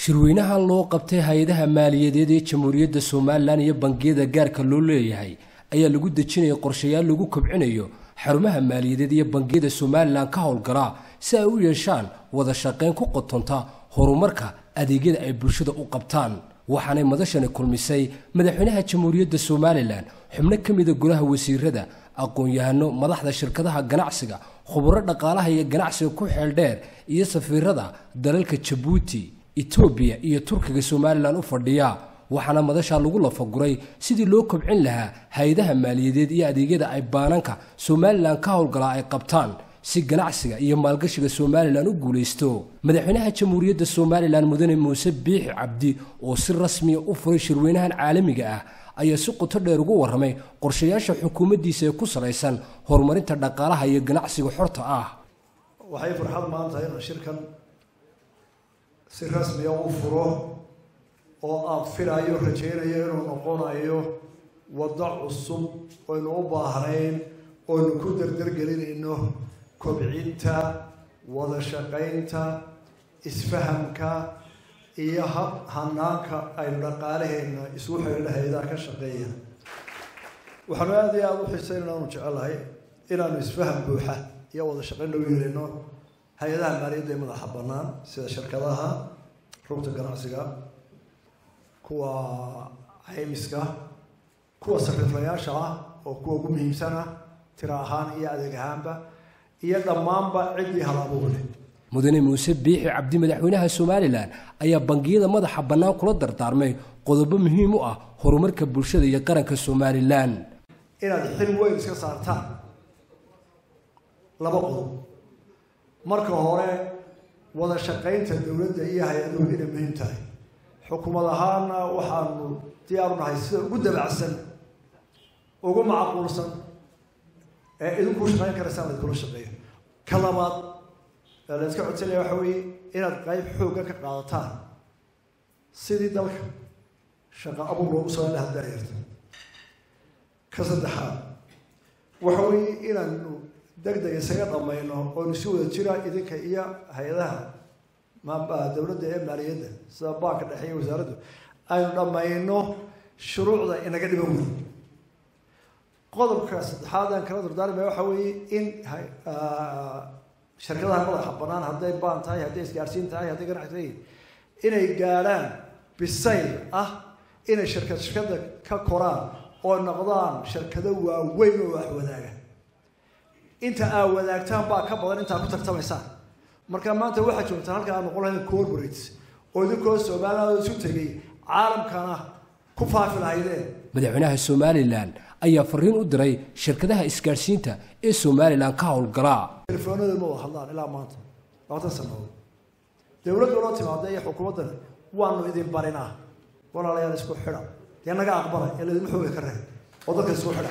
shirweynaha loo qabtay hay-adaha maaliyadeed ee jamhuuriyadda somalilan iyo bangiyada gaarka loo leeyahay ayaa lagu dejinaya qorshayaal lagu kobcinayo xarumaha maaliyadeed iyo bangiyada somalilan ka howlgalaa si ay u yeeshaan wada shaqayn ku qotonta horumarka adeegyada ay bulshada u qabtaan waxaanay madashani kulmisay madaxweynaha jamhuuriyadda somalilan xubno ka mida golaha wasiirada aqoon-yahano madaxda shirkadaha ganacsiga khuburo dhaqaalaha iyo ganacsiga ku xeeldheer iyo safiirada dalalka jabuuti etoobiya iyo turkiga somalilan u fadhiya waxaana madashaa lagu lafaguray sidii loo kobcin lahaa hay-adaha maaliyadeed iyo adeegyada ay baananka somalilan ka howlgalaa ay qabtaan si ganacsiga iyo maalgashiga somalilan u guulaysto madaxweynaha jamhuuriyadda somalilan mudane muuse biixi cabdi oo si rasmiya u furay shirweynahan caalamiga ah ayaa si qoto dheer ugu warramay qorshayaasha xukuumaddiisa ee ku salaysan horumarinta dhaqaalaha iyo ganacsiga xorta ah waxay farxad maanta inaan shirkan si rasmiya u furo oo aan filayo rajaynayo inuu noqonayo waddo cusub oynu u baahnayn oynu ku dardargelinayno kobcinta wada shaqaynta isfahamka iyo hab hanaanka aynu dhaqaalaheenna isugu xidhiidha hay-adaha ka shaqeeya waxaanu aada iyo aada u xiisayn inaanu jecelahay inaanu isfaham buuxa iyo wada shaqayn dhow yeelino hay-adaha maaliyadda ee madaxa bannaan sida shirkadaha rugta ganacsiga kuwa caymiska kuwa sariiflayaasha ah oo kuwa ugu muhiimsan ah tira ahaan iyo adeeg ahaanba iyo dhammaanba ciddii halabuur leh mudane muuse biixi cabdi madaxweynaha somalilan ayaa bangiyada madaxa bannaan kula dardaarmay qodobo muhiim u ah horumarka bulshada iyo qaranka somalilan inaad xil weyn iska saartaan laba qodob marka hore wada shaqaynta dowladda iyo hay-aduhu inay muhiim tahay xukuumad ahaana waxaanu diyaaru nahay sida ugu dabacsan ugu macquulsan ee idinkuu shaqayn karaysaan laiskula shaqeeyo ka labaad ee la iska codsanaya waxa weeye inaad qayb xoogga ka qaadataan sidii dalka shaqo abuur loogu samayn lahaa daayarta ka saddexaad waxa weeye inaanu deg deg isaga dhamayno oonu si wada jira idinka iyo hay-adaha dowladda ee maaliyadda sida baanka dhexe iyo wasaaraddu aynu dhammayno shuruucda inaga dhiban weyn qodobka saddexaad aan kala dardaarmaya waxa weeye in shirkadaha madaxa bannaan hadday baan tahay hadday isgaarsiin tahay hadday ganacsi tahay inay gaadhaan bisayl ah inay shirkad shirkada ka koraan oo noqdaan shirkado waaweyn oo wax wadaaga inta aa wadaagtaan baa ka badan intaa ku tartamaysaan marka maanta waxaa joogtaan halka aad noqon lahayn corporates oo idinkoo somaliland isu tegay caalamkana ku faafi lahaydeen madaxweynaha somalilan ayaa fariin u diray shirkadaha isgaadhsiinta ee somalilan ka howlgalaa telefoonada ma wada hadlaan ilaa maanta labaatan sanadood dowladda loo timaada iyo xukuumaddan waanu idin barinaa walaalayaal isku xidha dee naga aqbala ee laydinma xooga ka reeb oo dadka isku xidha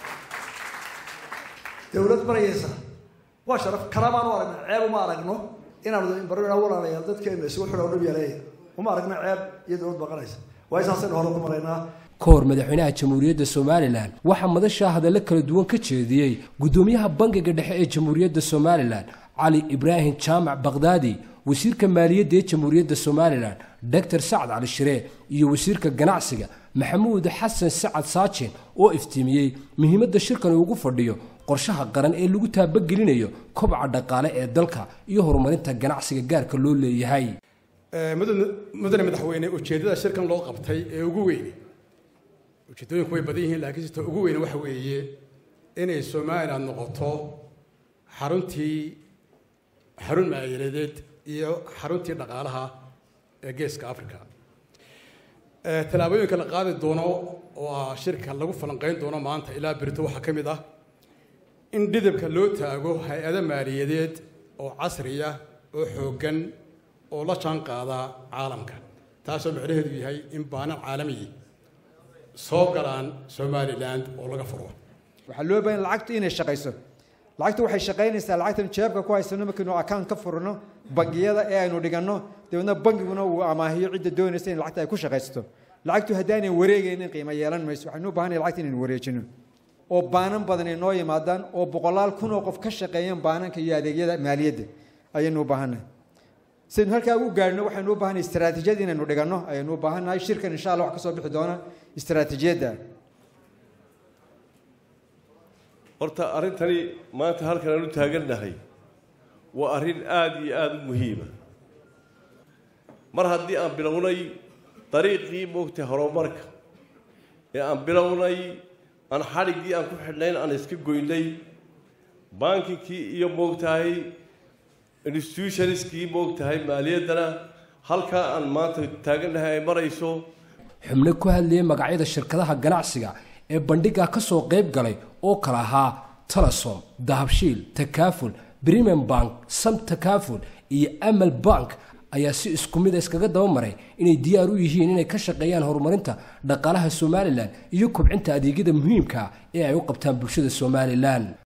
dowlad barayeysa waa sharaf kalamaan u aragna ceeb uma aragno inaanu idin barina walaalayaal dadkeena isugu xidha oo dhib yareeya uma aragno ceeb iyo dowlad baqanaysa waa isaasaynu hore ku maraynaa ka hor madaxweynaha jamhuuriyadda somalilan waxaa madashaa hadallo kala duwan ka jeediyey guddoomiyaha bangiga dhexe ee jamhuuriyadda somalilan cali ibraahim jaamac bakhdaadi wasiirka maaliyadda ee jamhuuriyadda somalilan doctor sacad cali shiree iyo wasiirka ganacsiga maxamuud xasan sacad saajin oo iftiimiyey muhiimadda shirkan ugu fadhiyo qorshaha qaran ee lagu taabagelinayo kobca dhaqaale ee dalka iyo horumarinta ganacsiga gaarka loo leeyahay mudane madaxweyne ujeeddada shirkan loo qabtay ee ugu weyne ujeedooyinku way badan yihiin laakiin sita ugu weyne waxa weeye inay somalilan noqoto xaruntii xarun maaliyadeed iyo xaruntii dhaqaalaha ee geeska africa tallaabooyinka la qaadi doono oo ah shirka lagu falanqeyn doono maanta ilaa berito waxaa ka mid ah in dhidibka loo taago hay-ado maaliyadeed oo casriya oo xooggan oo la jaan qaada caalamka taasoo macnaheedu yahay in baanan caalamiyi soo galaan somalilan oo laga furo waxaa loo baahan lacagtu inay shaqayso lacagtu waxay shaqaynaysaa lacagtan jeebka ku haysano markaynu account ka furno bangiyada ee aynu dhiganno dabeedna bangiguna uu amaahiyo cidda doonaysa in lacagta ay ku shaqaysato lacagtu haddaanay wareegaynin qiimo yeelan mayso waxaynu u baahanay lacagta inaynu wareejino oo baanan badan ay noo yimaadaan oo boqolaal kun oo qof ka shaqeeyaan baananka iyo adeegyada maaliyadda ayaynu u baahannahay sidaynu halkaa u gaadhno waxaynu u baahanay istaraatiijiyad inaynu dhiganno ayaynu u baahannahay shirkan insha allah wax ka soo bixi doona istaraatiijiyadda horta arrintani maanta halkan aan u taagannahay waa arrin aada iyo aada u muhiima mar haddii aan bilownay dariiqii moogtay horumarka ee aan bilownay aan xadhiggii aan ku xidhnayn aan iska goynay bankikii iyo moogtahay institutionskii moogtahay maaliyaddana halkaa aan maanta taagannahay ay marayso xubno ku hadlayay magacyada shirkadaha ganacsiga ee bandhigaa ka soo qayb galay oo kala ahaa telesom dahabshiil takaaful premium bank sam takaaful iyo amal bank ayaa si isku mid a iskaga daba maray inay diyaar u yihiin inay ka shaqeeyaan horumarinta dhaqaalaha somalilan iyo kobcinta adeegyada muhiimka ee ay u qabtaan bulshada somalilan